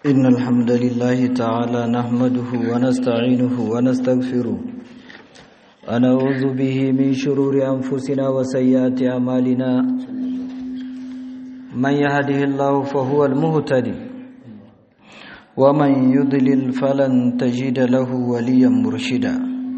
إن الحمد لله تعالى نحمده ونستعينه ونستغفره ونعوذ به من شرور أنفسنا وسيئات أعمالنا من يهده الله فهو المهتدي ومن يضلل فلن تجد له وليا مرشدا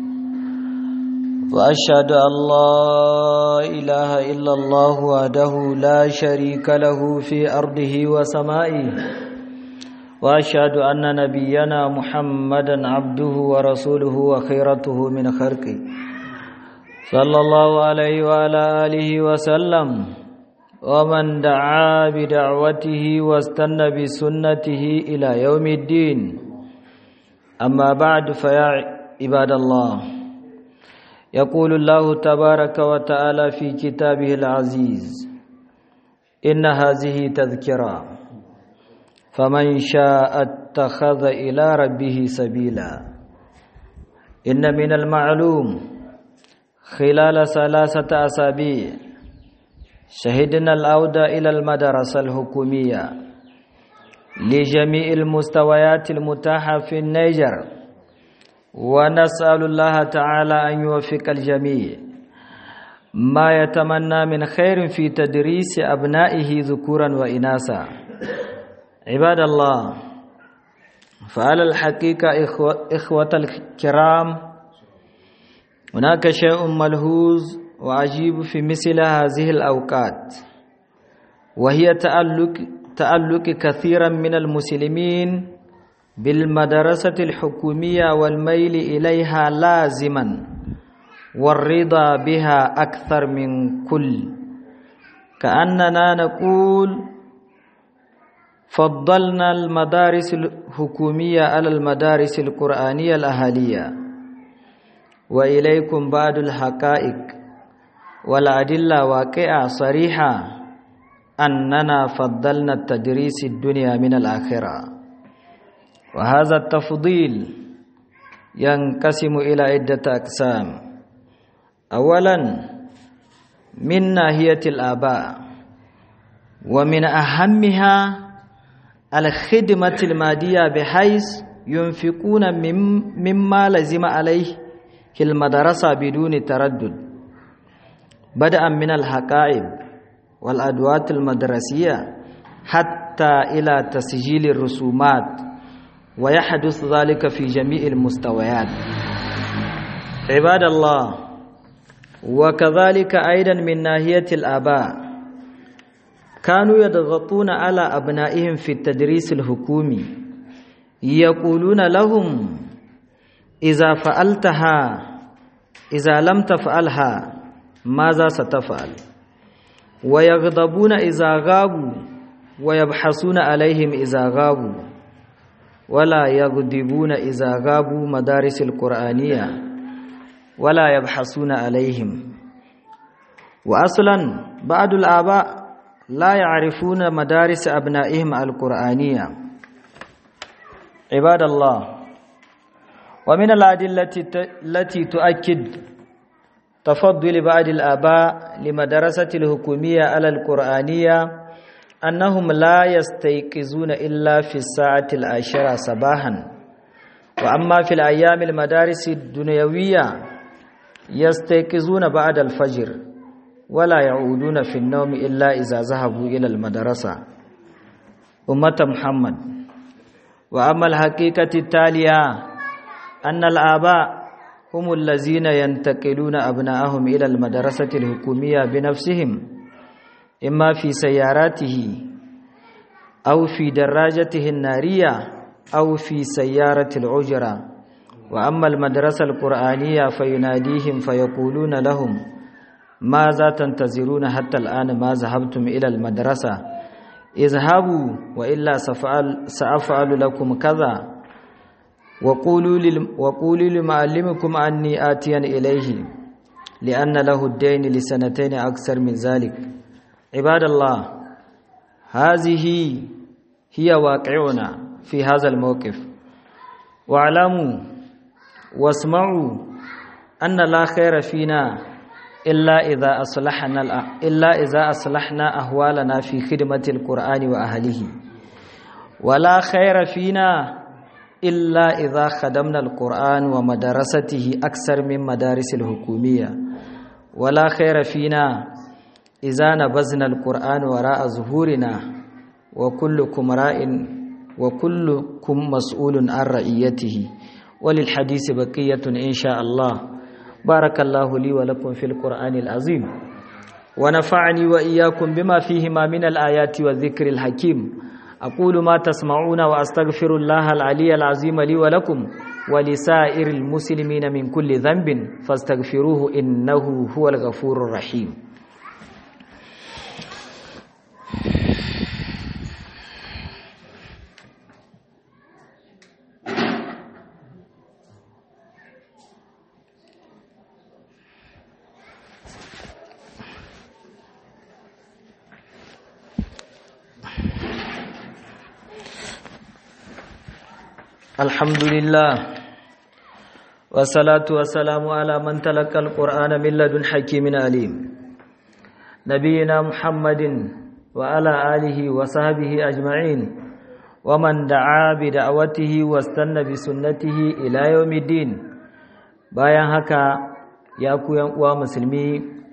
وأشهد أن لا إله إلا الله وحده لا شريك له في أرضه وسمائه وأشهد أن نبينا محمدا عبده ورسوله وخيرته من خلقه صلى الله عليه وعلى آله وسلم ومن دعا بدعوته واستنى بسنته إلى يوم الدين أما بعد فيا عباد الله يقول الله تبارك وتعالى في كتابه العزيز إن هذه تذكرة فمن شاء اتخذ إلى ربه سبيلا إن من المعلوم خلال ثلاثة أسابيع شهدنا العودة إلى المدرسة الحكومية لجميع المستويات المتاحة في النيجر ونسأل الله تعالى أن يوفق الجميع ما يتمنى من خير في تدريس أبنائه ذكورا وإناثا عباد الله فعلى الحقيقة إخوة, إخوة الكرام هناك شيء ملحوظ وعجيب في مثل هذه الأوقات وهي تألق, تألق كثيرا من المسلمين بالمدرسة الحكومية والميل إليها لازما والرضا بها أكثر من كل كأننا نقول فضلنا المدارس الحكومية على المدارس القرآنية الأهلية وإليكم بعض الحقائق والأدلة واقعة صريحة أننا فضلنا التدريس الدنيا من الآخرة وهذا التفضيل ينقسم إلى عدة أقسام أولا من ناحية الآباء ومن أهمها الخدمة المادية بحيث ينفقون مما لزم عليه المدرسة بدون تردد بدءا من الحقائب والأدوات المدرسية حتى إلى تسجيل الرسومات ويحدث ذلك في جميع المستويات عباد الله وكذلك أيضا من ناحية الآباء كانوا يضغطون على أبنائهم في التدريس الحكومي يقولون لهم إذا فعلتها إذا لم تفعلها ماذا ستفعل ويغضبون إذا غابوا ويبحثون عليهم إذا غابوا ولا يغضبون إذا غابوا مدارس القرآنية ولا يبحثون عليهم وأصلا بعض الآباء لا يعرفون مدارس أبنائهم القرآنية عباد الله ومن الأدلة التي تؤكد تفضل بعض الآباء لمدرسة الحكومية على القرآنية أنهم لا يستيقظون إلا في الساعة العاشرة صباحا وأما في الأيام المدارس الدنيوية يستيقظون بعد الفجر ولا يعودون في النوم إلا إذا ذهبوا إلى المدرسة أمة محمد وأما الحقيقة التالية أن الآباء هم الذين ينتقلون أبناءهم إلى المدرسة الحكومية بنفسهم إما في سياراته أو في دراجته النارية أو في سيارة العجرة وأما المدرسة القرآنية فيناديهم فيقولون لهم ماذا تنتظرون حتى الآن ما ذهبتم إلى المدرسة اذهبوا وإلا سأفعل لكم كذا وقولوا, وقولوا لمعلمكم أني آتيا إليه لأن له الدين لسنتين أكثر من ذلك عباد الله هذه هي واقعنا في هذا الموقف واعلموا واسمعوا أن لا خير فينا إلا إذا أصلحنا إلا إذا أصلحنا أهوالنا في خدمة القرآن وأهله ولا خير فينا إلا إذا خدمنا القرآن ومدرسته أكثر من مدارس الحكومية ولا خير فينا إذا نبذنا القرآن وراء ظهورنا وكلكم راء وكلكم مسؤول عن رعيته وللحديث بقية إن شاء الله بارك الله لي ولكم في القرآن العظيم ونفعني وإياكم بما فيهما من الآيات والذكر الحكيم أقول ما تسمعون وأستغفر الله العلي العظيم لي ولكم ولسائر المسلمين من كل ذنب فاستغفروه إنه هو الغفور الرحيم الحمد لله والصلاة والسلام على من تلقى القرآن من لدن حكيم عليم نبينا محمد وعلى آله وصحبه أجمعين ومن دعا بدعوته واستنى بسنته إلى يوم الدين bayan haka ya ku uwa musulmi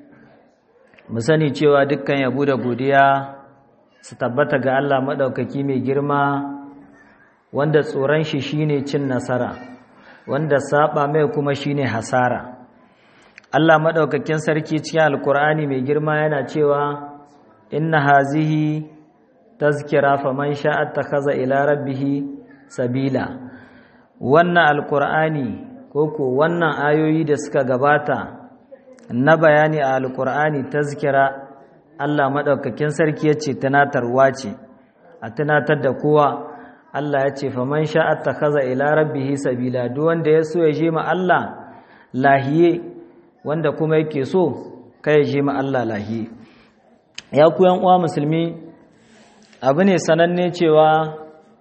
mu sani cewa dukkan yabo da godiya su tabbata ga Allah maɗaukaki mai girma wanda tsoron shi shine cin nasara wanda saba mai kuma shine hasara Allah madaukakin sarki cikin alkur'ani mai girma yana cewa inna hazihi tazkira faman sha'a takaza ila rabbih sabila wannan alkur'ani koko wannan ayoyi da suka gabata na bayani a alkur'ani tazkira Allah madaukakin sarki yace tunatarwa ce a tunatar da kowa Allah ya ce faman sha'at takaza ila rabbihi sabila duk wanda ya so ya je ma Allah lahiye wanda kuma yake so kai ya je ma Allah lahiye ya ku yan uwa musulmi abu ne sananne cewa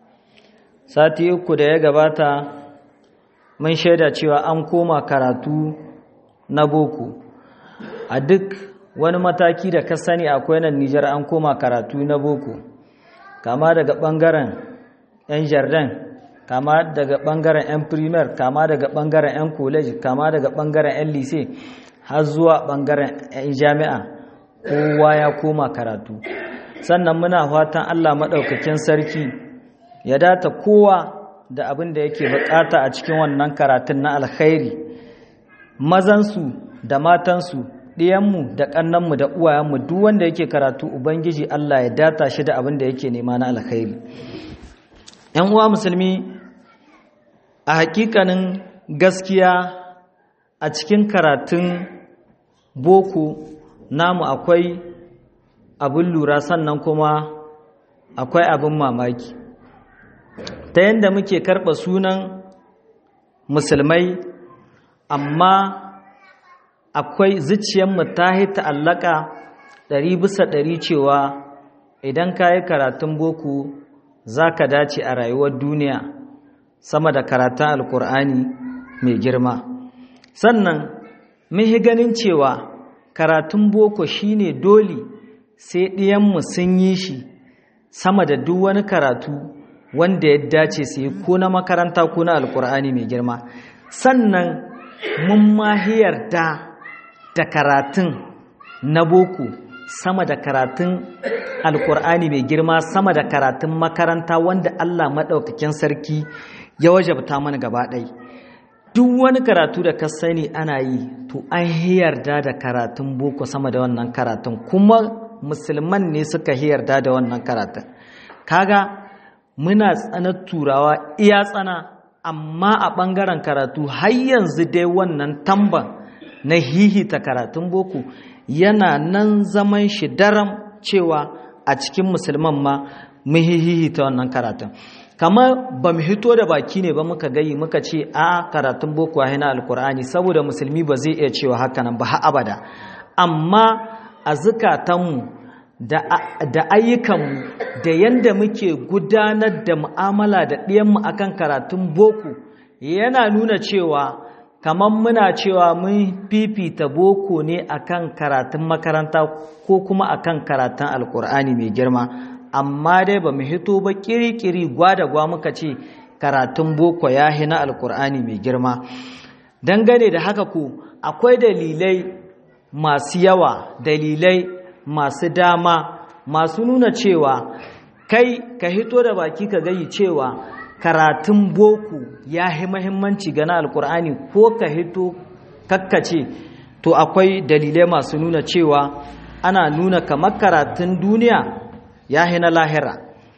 sati uku da ya gabata mun shaida cewa an koma karatu na boko a duk wani mataki da ka sani akwai nan Nijar an koma karatu na boko kama daga bangaren 'yan jardin kama daga bangaren 'yan primer kama daga bangaren 'yan college kama daga bangaren 'yan lise har zuwa bangaren 'yan jami'a kowa ya koma karatu sannan muna fatan allah maɗaukakin sarki ya data kowa da abin da yake bukata a cikin wannan karatun na alkhairi mazansu da matansu ɗiyanmu da ƙannanmu da uwayenmu duk wanda yake karatu ubangiji allah ya data shi da abin da yake nema na alkhairi ‘yan uwa musulmi a hakikanin gaskiya a cikin karatun boko namu akwai abin lura sannan kuma akwai abin mamaki ta yadda muke karɓa sunan musulmai amma akwai zuciyarmu ta yi ta'allaka ɗari bisa ɗari cewa idan ka yi karatun boko za ka dace a rayuwar duniya sama da karatun alkur'ani mai girma sannan muhi ganin cewa karatun boko shine dole sai ɗiyanmu sun yi shi sama da duk wani karatu wanda ya dace su yi ko na makaranta ko na alkur'ani mai girma sannan mun mahiyar da da karatun na boko sama da karatun alkur'ani mai girma sama da karatun makaranta wanda Allah maɗaukakin sarki ya wajabta mana gaba ɗai duk wani karatu da ka sani ana yi to an yarda da karatun boko sama da wannan karatun kuma musulman ne suka yarda da wannan karatun kaga muna tsanar turawa iya tsana amma a ɓangaren karatu har yanzu dai wannan tamban na hihita karatun boko yana nan zaman shi daram cewa a cikin musulman ma mu hihita wannan karatun kamar ba mu hito da baki ne ba muka gayi muka ce a karatun boko a hina alkur'ani saboda musulmi ba zai iya cewa haka nan ba abada amma a zukatanmu da ayyukanmu da yadda muke gudanar da mu'amala da ɗiyanmu akan karatun boko yana nuna cewa kamar muna cewa mun fifita boko ne akan karatun makaranta ko kuma akan karatun alkur'ani mai girma amma dai ba mu hito ba kiri-kiri gwa muka ce karatun boko ya na alkur'ani mai girma dangane da haka ku akwai dalilai masu yawa dalilai masu dama masu nuna cewa kai ka hito da baki ka gayi cewa karatun boko ya yi mahimmanci ga na alkur'ani ko ka hito kakkace to akwai dalilai masu nuna cewa ana nuna kamar karatun duniya ya na lahira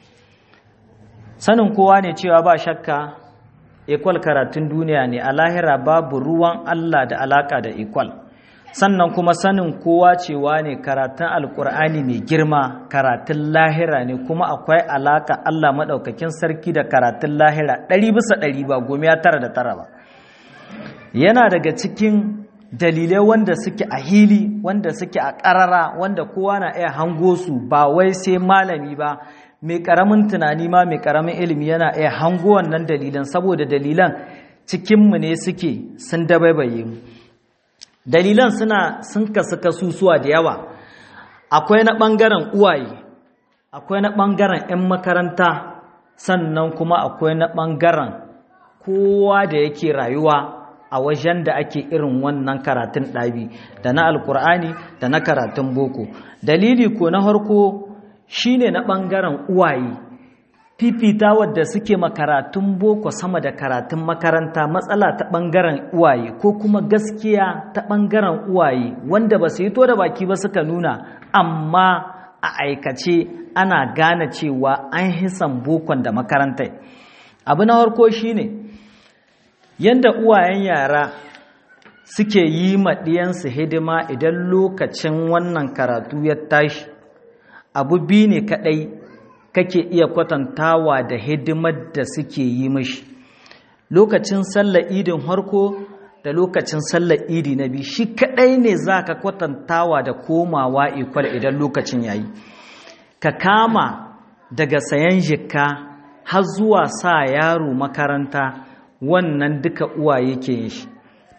sanin kowa ne cewa ba shakka ikwal karatun duniya ne a lahira babu ruwan Allah da alaka da ikwal sannan kuma sanin kowa cewa ne karatun alkur'ani mai girma karatun lahira ne kuma akwai alaka Allah maɗaukakin sarki da karatun lahira ɗari bisa ɗari ba gomiya tara da tara ba yana daga cikin dalilai wanda suke a hili wanda suke a ƙarara wanda kowa na iya hango su ba wai sai malami ba mai ƙaramin tunani ma mai ƙaramin ilimi yana iya hango wannan dalilan saboda dalilan cikinmu ne suke sun dabaibaye mu dalilan suna sun kasu kasusuwa da yawa akwai na ɓangaren uwaye akwai na ɓangaren 'yan makaranta sannan kuma akwai na ɓangaren kowa da yake rayuwa a wajen da ake irin wannan karatun ɗabi da na alkur'ani da na karatun boko dalili ko na harko shine na ɓangaren uwaye fifita wadda suke makaratun boko sama da karatun makaranta matsala ta ɓangaren uwaye ko kuma gaskiya ta ɓangaren uwaye wanda ba su yi to da baki ba suka nuna amma a aikace ana gane cewa an hisan bokon da makaranta abu na harko shine yanda uwayen yara suke yi maɗiyansu hidima idan lokacin wannan karatu ya tashi abu biyu ne kaɗai kake iya kwatantawa da hidimar da suke yi mashi lokacin sallar idin harko da lokacin sallar idi na biyu shi kaɗai ne za ka kwatantawa da komawa ikwal idan lokacin yayi ka kama daga sayan jikka har zuwa sa yaro makaranta wannan duka uwaye ke yin shi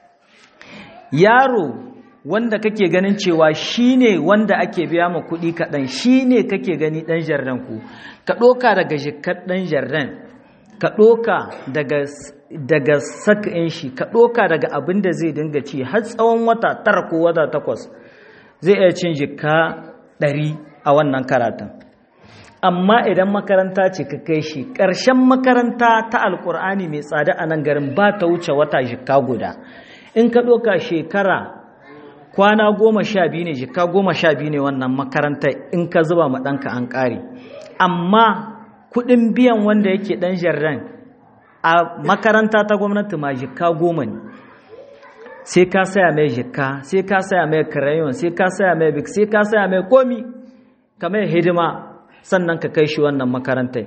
yaro wanda kake ganin cewa shine wanda ake biya ma kuɗi kaɗan shine kake gani ɗan jardan ku ka ɗoka daga jikar ɗan jardan ka ɗoka daga daga sak'in shi ka ɗoka daga abin da zai dinga ci har tsawon wata tara ko wata takwas zai iya cin jikka ɗari a wannan karatun amma idan makaranta ce ka kai shi ƙarshen makaranta ta alƙur'ani mai tsada a nan garin ba ta wuce wata jikka guda in ka ɗoka shekara kwana goma sha biyu ne jikka goma sha biyu ne wannan makaranta in ka zuba ma ɗanka an ƙare amma kuɗin biyan wanda yake ɗan jarran a makaranta ta gwamnati ma jikka goma ne sai ka saya mai jikka sai ka saya mai karayon sai ka saya mai bik sai ka saya mai komi ka mai hidima sannan ka kai shi wannan makarantai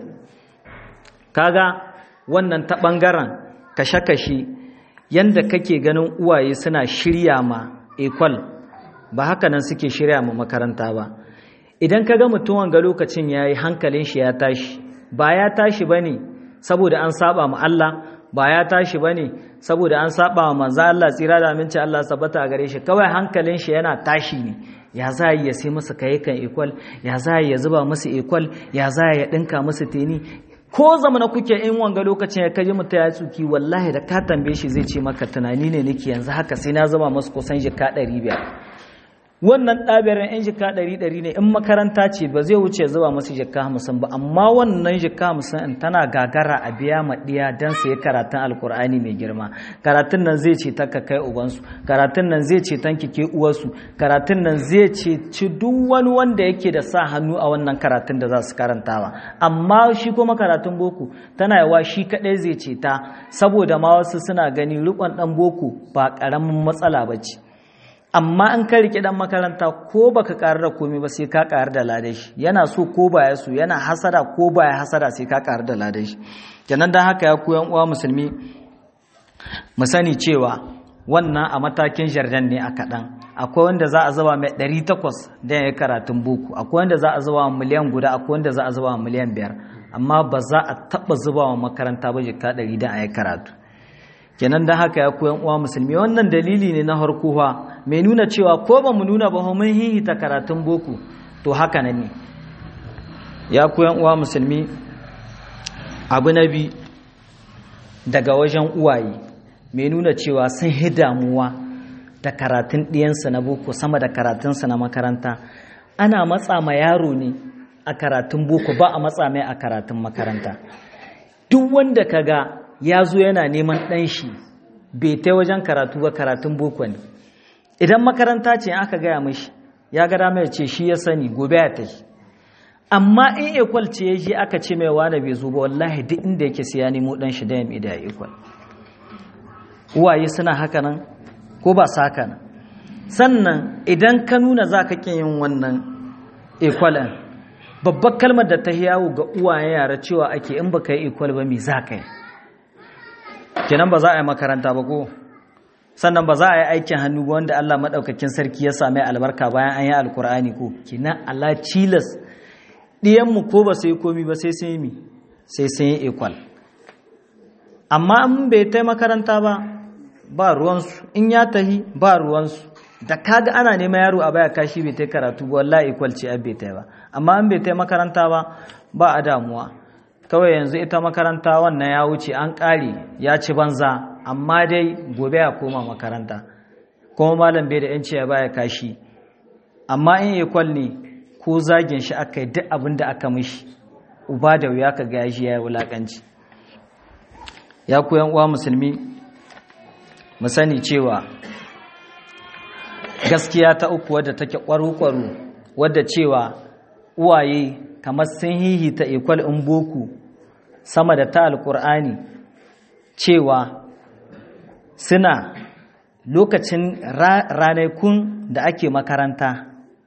kaga wannan ta ɓangaren kashe-kashe yanda kake ganin uwaye suna shirya ma ekwal ba haka nan suke shirya ma makaranta ba idan ka ga mutum ga lokacin ya yi hankalin shi ya tashi ba ya tashi ba ne saboda an saba ma Allah ba ya tashi ba ne saboda an saba ma manzo Allah tsira da aminci Allah sabata a gare shi kawai hankalin shi yana tashi ne ya za ya sai masa kayakan ekwal ya za ya zuba masa ekwal ya za ya dinka masa teni ko zamana kuke in wanga lokacin ya kaji mutum ya tsuki wallahi da ka tambaye shi zai ce maka tunani ne nake yanzu haka sai na zama masu kusan jika ɗari biyar wannan ɗabirin yan jika ɗari ɗari ne in makaranta ce ba zai wuce zuba masu jika hamsin ba amma wannan jika hamsin in tana gagara a biya ma ɗiya don su yi karatun alkur'ani mai girma karatun nan zai ce ta ka kai ubansu karatun nan zai ce tanki ke uwarsu karatun nan zai ce ci duk wani wanda yake da sa hannu a wannan karatun da za su karantawa amma shi kuma karatun boko tana yawa shi kaɗai zai ce ta saboda ma wasu suna gani riƙon ɗan boko ba ƙaramin matsala ba ce amma an ka rike dan makaranta ko baka karar da komai ba sai ka karar da ladan shi yana so ko baya so yana hasada ko baya hasada sai ka karar da ladan shi kenan dan haka ya koyan uwa musulmi mu sani cewa wannan a matakin jardan ne a kaɗan akwai wanda za a zuba mai 800 da ya karatun boko akwai wanda za a zuba miliyan guda akwai wanda za a zuba miliyan biyar amma ba za a taɓa zuba wa makaranta ba jika 100 da a yi karatu kenan da haka ya koyan uwa musulmi wannan dalili ne na harkuwa mai nuna cewa ko ba mu nuna ba mun hihita karatun boko to haka nan ne ya koyan uwa musulmi abu na bi daga wajen uwaye mai nuna cewa sun hi damuwa da karatun ɗiyansa na boko sama da karatunsa na makaranta ana matsa ma yaro ne a karatun boko ba a matsa mai a karatun makaranta duk wanda kaga ya zo yana neman ɗan shi bai ta wajen karatu ba karatun boko ne idan makaranta ce aka gaya mashi ya gada mai ce shi ya sani gobe ya tafi amma in ekwal ce ya je aka ce mai wane bai zo ba wallahi duk inda yake siya nemo ɗan shi da ya da ekwal uwaye suna haka nan ko ba sa haka nan sannan idan ka nuna za ka ƙin yin wannan ekwalan babbar kalmar da ta yawo ga uwaye yara cewa ake in baka yi ekwal ba me za ka yi kenan ba za a yi makaranta ba ko sannan ba za a yi aikin hannu ba wanda Allah maɗaukakin sarki ya sami albarka bayan an yi alkur'ani ko kenan Allah cilas ɗiyanmu ko ba su yi komi ba sai sun yi mi sai sun yi ekwal amma in bai ta makaranta ba ba ruwansu in ya tahi ba ruwansu da kaga ana nema yaro a baya kashi bai ta karatu ba wallahi ekwal ce bai ta ba amma in bai ta makaranta ba ba a damuwa kawai yanzu ita makaranta wannan ya wuce an ƙare ya ci banza amma dai gobe ya koma makaranta kuma malam bai da yanci ya baya kashi amma in ekwal ne ko zagin shi aka yi duk abin da aka mishi uba da wuya ka ga shi ya yi wulaƙanci ya koyan uwa musulmi mu sani cewa gaskiya ta uku wadda take ƙwaro-ƙwaro wadda cewa uwaye kamar sun hihita ekwal in boku sama da ta alƙur'ani cewa suna lokacin ranakun da ake makaranta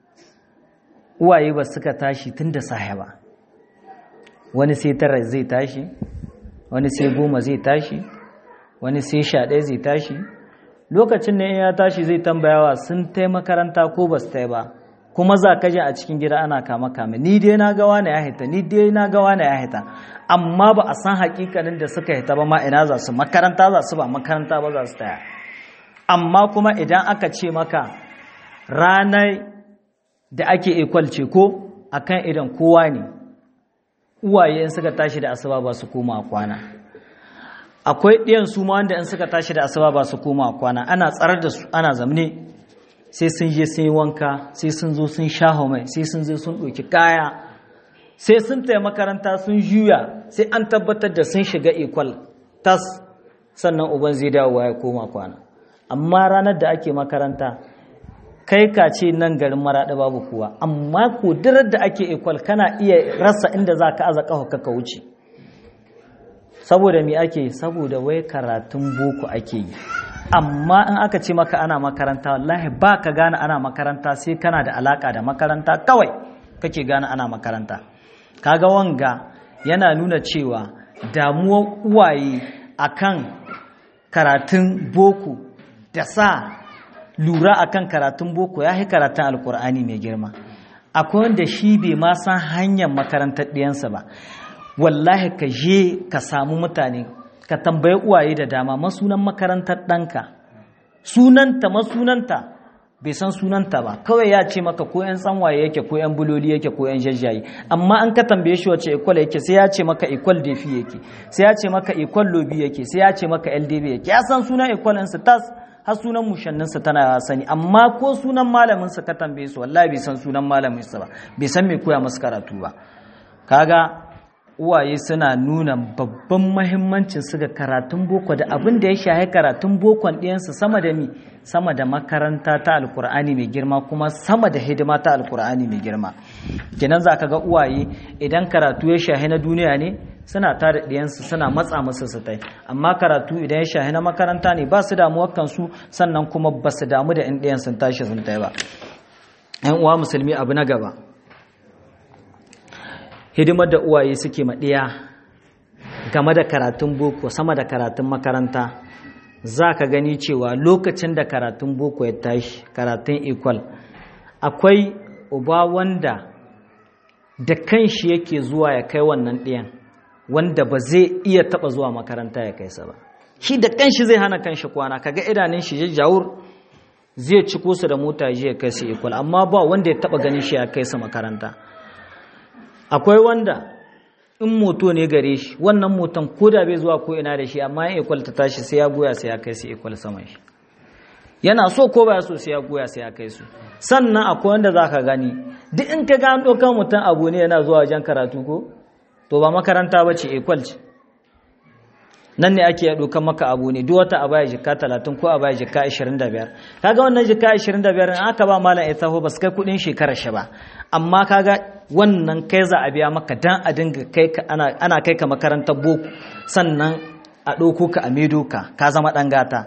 uwaye ba suka tashi tun da sahe ba wani sai tara zai tashi wani sai goma zai tashi wani sai sha ɗaya zai tashi lokacin da ya tashi zai tambayawa sun tai makaranta ko ba su tai ba kuma za ka je a cikin gida ana kama kame ni dai na gawa na ya hita ni dai na gawa na ya hita amma ba a san hakikanin da suka hita ba ma ina za su makaranta za su ba makaranta ba za su taya amma kuma idan aka ce maka ranar da ake ekwalce ko akan idan kowa ne uwaye in suka tashi da asuba ba su koma kwana akwai ɗiyan su ma wanda in suka tashi da asuba ba su koma kwana ana tsarar da su ana zamne sai sun je sun yi wanka sai sun zo sun sha mai sai sun zo sun ɗauki kaya sai sun taya makaranta sun juya sai an tabbatar da sun shiga ekwal tas sannan uban zai dawo ya koma kwana amma ranar da ake makaranta kai ka ce nan garin maraɗa babu kuwa amma kudurar da ake ekwal kana iya rasa inda za ka aza ƙafa ka wuce saboda me ake saboda wai karatun boko ake yi amma in aka ce maka ana makaranta wallahi ba ka gane ana makaranta sai kana da alaka da makaranta kawai kake gane ana makaranta kaga wanga yana nuna cewa damuwar uwaye akan karatun boko da sa lura akan karatun boko ya yi karatun alkur'ani mai girma akwai wanda shi bai ma san hanyar makarantar ɗiyansa ba wallahi ka je ka samu mutane ka tambayi uwaye da dama masunan makarantar ɗanka sunanta masunanta bai san sunanta ba kawai ya ce maka ko yan tsanwaye yake ko yan buloli yake ko yan jajjaye amma an ka tambaye shi wace ikwal yake sai ya ce maka ikwal defi yake sai ya ce maka ikwal lobi yake sai ya ce maka ldb yake ya san sunan ikwal ɗinsa tas har sunan mushanninsa tana sani amma ko sunan malaminsa ka tambaye su wallahi bai san sunan malaminsa ba bai san mai koya masu karatu ba kaga uwaye suna nuna babban mahimmancin su ga karatun boko da abin da ya shahi karatun bokon ɗiyansu sama da mi sama da makaranta ta alkur'ani mai girma kuma sama da hidima ta alkur'ani mai girma kenan za ka ga uwaye idan karatu ya shahi na duniya ne suna tare ɗiyansu suna matsa musu su tai amma karatu idan ya shahi na makaranta ne ba su damuwar kansu sannan kuma ba su damu da in ɗiyan sun tashi sun tai ba ‘yan uwa musulmi abu na gaba hidimar da uwaye suke maɗiya game da karatun boko sama da karatun makaranta za ka gani cewa lokacin da karatun boko ya tashi karatun equal akwai uba wanda da kanshi yake zuwa ya kai wannan ɗiyan wanda ba zai iya taɓa zuwa makaranta ya kai sa ba shi da kanshi zai hana kanshi kwana kaga idanun shi jajjawur zai ciko su da mota ya kai su equal amma ba wanda ya taɓa ganin shi ya kai su makaranta akwai wanda in moto ne gare shi wannan moton ko da bai zuwa ko ina da shi amma ya ikwal ta tashi sai ya goya sai ya kai su ikwal saman shi yana so ko baya so sai ya goya sai ya kai su sannan akwai wanda za ka gani duk in ka gano kan mutum abu ne yana zuwa wajen karatu ko to ba makaranta ba ce ikwal ce nan ne ake ɗaukan maka abu ne duk wata a baya jika talatin ko a baya jika ashirin da biyar kaga wannan jika ashirin da biyar in aka ba malam ita ba su kai kuɗin shekarar shi ba amma kaga wannan kai za a biya maka dan a dinga kai ka ana kai ka makarantar boko sannan a ɗauko ka a medo ka ka zama ɗan gata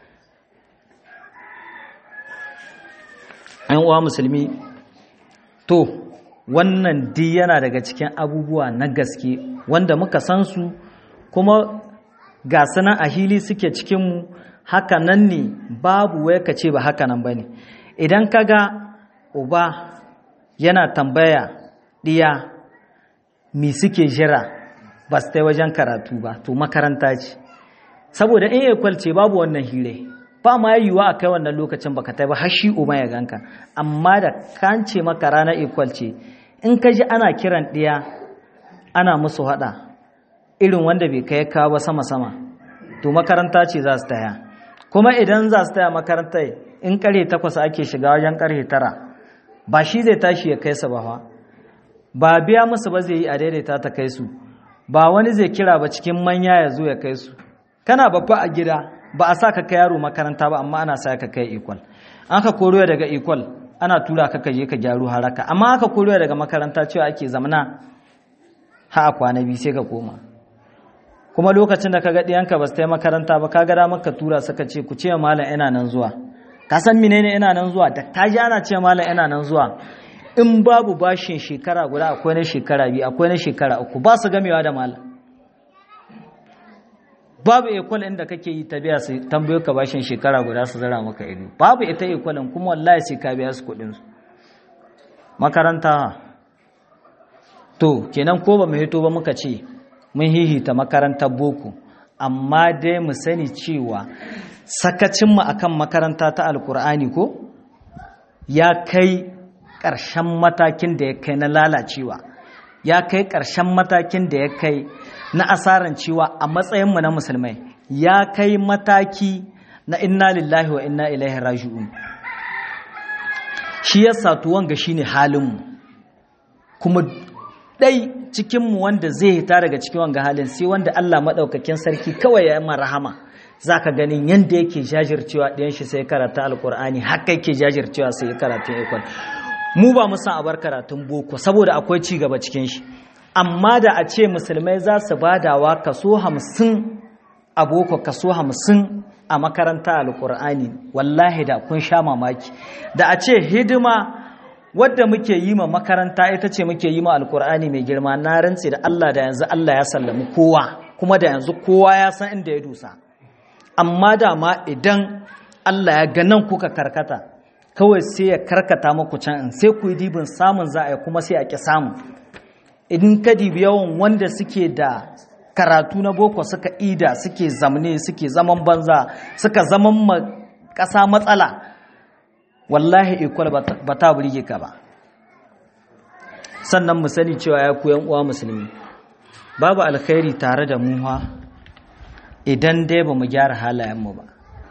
‘yan uwa musulmi to wannan duk yana daga cikin abubuwa na gaske wanda muka san su kuma ga sanan a hili suke cikinmu haka nan ne babu wai ka ce ba haka nan ba ne idan ka ga uba yana tambaya ɗiya mi suke jira ba su ta wajen karatu ba to makaranta ce saboda in ekwal ce babu wannan hire ba ma yiwuwa a kai wannan lokacin baka ta ba har shi uba ya ganka amma da kan ce maka ranar ekwal ce in ka ji ana kiran ɗiya ana musu haɗa irin wanda bai kai kawo ba sama-sama to makaranta ce za su taya kuma idan za su taya makaranta in karhe takwas ake shiga wajen karhe tara ba shi zai tashi ya kai su ba ba biya musu ba zai yi a daidaita ta kai su ba wani zai kira ba cikin manya ya zo ya kai su kana babba a gida ba a sa ka kai yaro makaranta ba amma ana sa ka kai equal an ka koro daga equal ana tura ka je ka gyaru haraka amma aka koro daga makaranta cewa ake zamana ha a kwana biyu sai ka koma kuma lokacin da ka ga ɗiyanka ba su yi makaranta ba ka ga damar ka tura suka ce ku ce malam ina nan zuwa ka san menene ina nan zuwa da ka ji ana ce malam ina nan zuwa in babu bashin shekara guda akwai na shekara biyu akwai na shekara uku ba su gamewa da malam babu ekwal inda kake yi ta biya su tambayo ka bashin shekara guda su zara maka ido babu ita ekwalin kuma wallahi sai ka biya su kuɗin su makaranta to kenan ko ba mu hito ba muka ce mun hihita makarantar boko amma dai mu sani cewa sakacinmu akan makaranta ta alkur'ani ko ya kai ƙarshen matakin da ya kai na lalacewa ya kai ƙarshen matakin da ya kai na asaran cewa a matsayinmu na musulmai ya kai mataki na inna lillahi wa inna ilaihi raji'un shi ya satuwan ga shine halinmu kuma ɗai cikinmu wanda zai hita daga cikin wanga halin sai wanda Allah maɗaukakin sarki kawai ya yi rahama za ka ganin yadda yake jajircewa ɗayan shi sai karata alkur'ani haka yake jajircewa sai karatun ikon mu ba mu san a bar karatun boko saboda akwai ci gaba cikin shi amma da a ce musulmai za su badawa kaso hamsin a boko kaso hamsin a makaranta alkur'ani wallahi da kun sha mamaki da a ce hidima wadda muke yi ma makaranta ita ce muke yi ma alkur'ani mai girma na rantse da Allah da yanzu Allah ya sallami kowa kuma da yanzu kowa ya san inda ya dusa amma da ma idan Allah ya ga nan kuka karkata kawai sai ya karkata muku can in sai ku yi dibin samun za a yi kuma sai a ƙi samu idan ka dibi yawan wanda suke da karatu na boko suka ida suke zamne suke zaman banza suka zaman ma ƙasa matsala wallahi ikwal ba ta burge ka ba sannan mu sani cewa ya ku uwa musulmi babu alkhairi tare da muha idan dai ba mu gyara halayenmu ba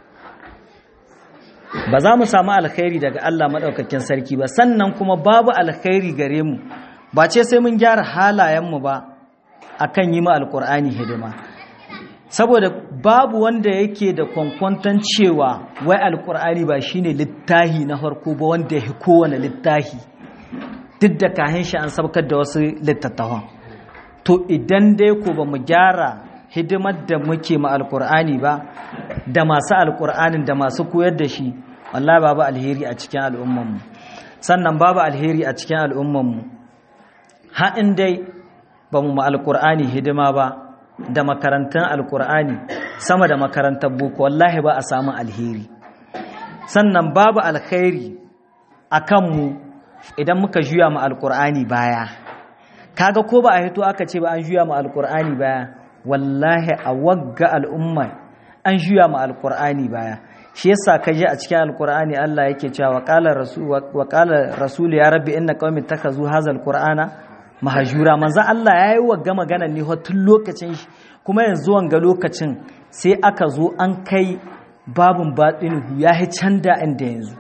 ba za mu samu alkhairi daga Allah maɗaukakin sarki ba sannan kuma babu alkhairi gare mu ba ce sai mun gyara halayenmu ba akan yi ma alkur'ani hidima saboda babu wanda yake da kwankwanton cewa wai alkur'ani ba shine littahi na farko ba wanda ya kowane littahi duk da kahin shi an sabkar da wasu littattafan to idan dai ko ba mu gyara hidimar da muke ma alkur'ani ba da masu alkur'anin da masu koyar da shi wallahi babu alheri a cikin al'ummanmu sannan babu alheri a cikin al'ummanmu haɗin dai ba mu ma alkur'ani hidima ba da makarantar alkur'ani sama da makarantar boko wallahi ba a samu alheri sannan babu alkhairi a kanmu idan muka juya ma alkur'ani baya kaga ko ba a hito aka ce ba an juya ma alkur'ani baya wallahi a wagga al'umma an juya ma alkur'ani baya shi yasa ka je a cikin alkur'ani Allah yake cewa wa qala rasul wa qala rasul ya rabbi inna qaumi takazu hadha alqur'ana mahajura manzo Allah ya yi wa gama magana ne tun lokacin shi kuma yanzu wanga lokacin sai aka zo an kai babin baɗinuhu ya yi canda inda yanzu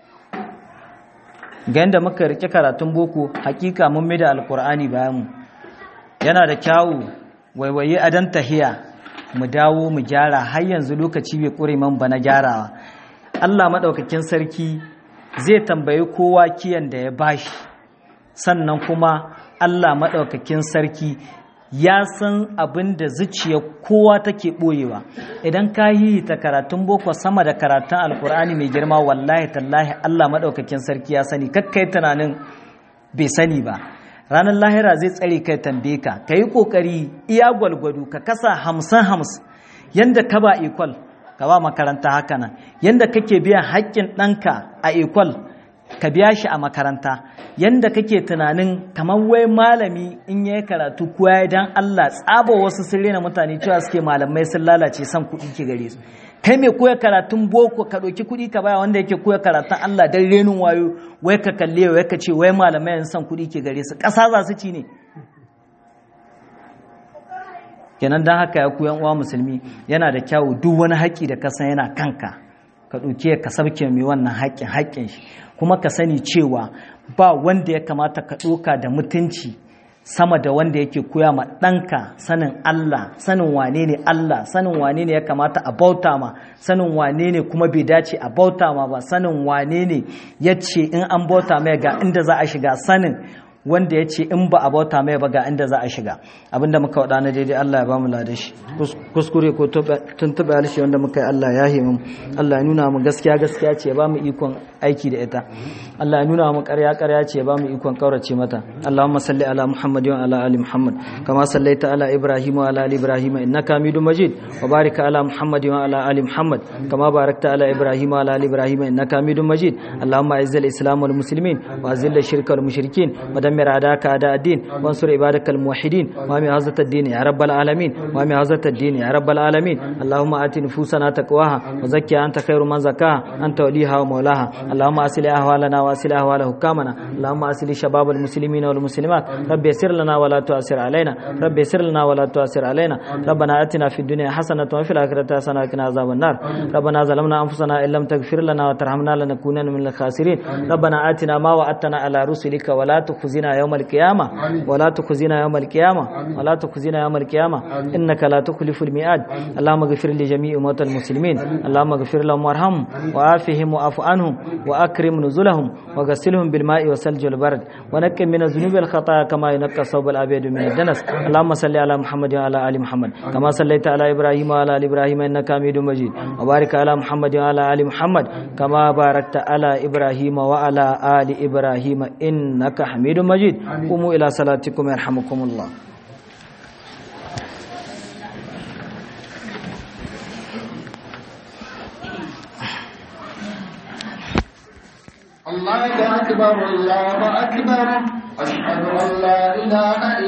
ga yadda muka rike karatun boko hakika mun mai da alkur'ani bayan mu yana da kyawu waiwaye adan tahiya mu dawo mu gyara har yanzu lokaci bai ƙure man ba na gyarawa Allah maɗaukakin sarki zai tambayi kowa kiyan da ya bashi sannan kuma Allah maɗaukakin sarki ya san abin da zuciya kowa take ɓoyewa idan ka yi ta karatun boko sama da karatun alkur'ani mai girma wallahi tallahi Allah maɗaukakin sarki ya sani kakkai tunanin bai sani ba ranar lahira zai tsare kai tambaye ka ka yi ƙoƙari iya gwalgwado ka kasa hamsin hamsin yadda ka ba ikwal ka ba makaranta haka nan yadda kake biyan haƙƙin ɗanka a ikwal ka biya shi a makaranta yanda kake tunanin kamar wai malami in yayi karatu ko ya dan Allah tsaba wasu sun rena mutane cewa suke malamai sun lalace san kuɗi ke gare su kai mai koya karatun boko ka ɗauki kuɗi ka baya wanda yake koya karatun Allah dan renin wayo wai ka kalle wai ka ce wai malamai san kuɗi ke gare su ƙasa za su ci ne kenan dan haka ya koyan uwa musulmi yana da kyawu duk wani haƙƙi da ka san yana kanka ka ɗauke ka sabke mai wannan haƙƙin haƙƙin shi kuma ka sani cewa ba wanda ya kamata ka ɗoka da mutunci sama da wanda yake koya ma ɗanka sanin Allah sanin wane ne Allah sanin wane ne ya kamata a bauta ma sanin wane ne kuma bai dace a bauta ma ba sanin wane ne ya ce in an bauta mai ga inda za a shiga sanin wanda ya ce in ba a bauta mai ba ga inda za a shiga abinda muka waɗa na daidai Allah ya ba mu ladashi kuskure ko tuntuɓe harshe wanda muka yi Allah ya himu Allah ya nuna mu gaskiya gaskiya ce ya ba mu ikon aiki da ita Allah ya nuna mu ƙarya ƙarya ce ya ba mu ikon ƙaurace mata Allahumma salli ala Muhammad wa ala ali Muhammad kama sallaita ala Ibrahim wa ala ali Ibrahim innaka Hamidum Majid wa barik ala Muhammad wa ala ali Muhammad kama barakta ala Ibrahim wa ala ali Ibrahim innaka Hamidum Majid Allahumma izzil Islam wal muslimin wa azil shirka wal mushrikin wa دمر أعداءك أعداء الدين وانصر عبادك الموحدين وامي هذا الدين يا رب العالمين وامي هذا الدين يا رب العالمين اللهم آت نفوسنا تقواها وزكي أنت خير من زكاها أنت وليها ومولاها اللهم أسل أهوالنا وأسل أهوال حكامنا اللهم أسل شباب المسلمين والمسلمات رب يسر لنا ولا تؤثر علينا رب يسر لنا ولا تؤثر علينا ربنا آتنا في الدنيا حسنة وفي الآخرة حسنة وقنا عذاب النار ربنا ظلمنا أنفسنا إن لم تغفر لنا وترحمنا لنكونن من الخاسرين ربنا آتنا ما وعدتنا على رسلك ولا تخزنا يوم القيامة ولا تخزنا يوم القيامة ولا تخزنا يوم القيامة إنك لا تخلف الميعاد اللهم اغفر لجميع موتى المسلمين اللهم اغفر لهم وارحمهم وعافهم وعف عنهم وأكرم نزلهم وغسلهم بالماء والثلج والبرد ونقم من الذنوب والخطايا كما ينقى الثوب الأبيض من الدنس اللهم صل على محمد وعلى آل محمد كما صليت على إبراهيم وعلى آل إبراهيم إنك حميد مجيد وبارك على محمد وعلى آل محمد كما باركت على إبراهيم وعلى آل إبراهيم إنك حميد مجيد قوموا إلى صلاتكم يرحمكم الله الله أكبر الله أكبر أشهد أن لا إله إلا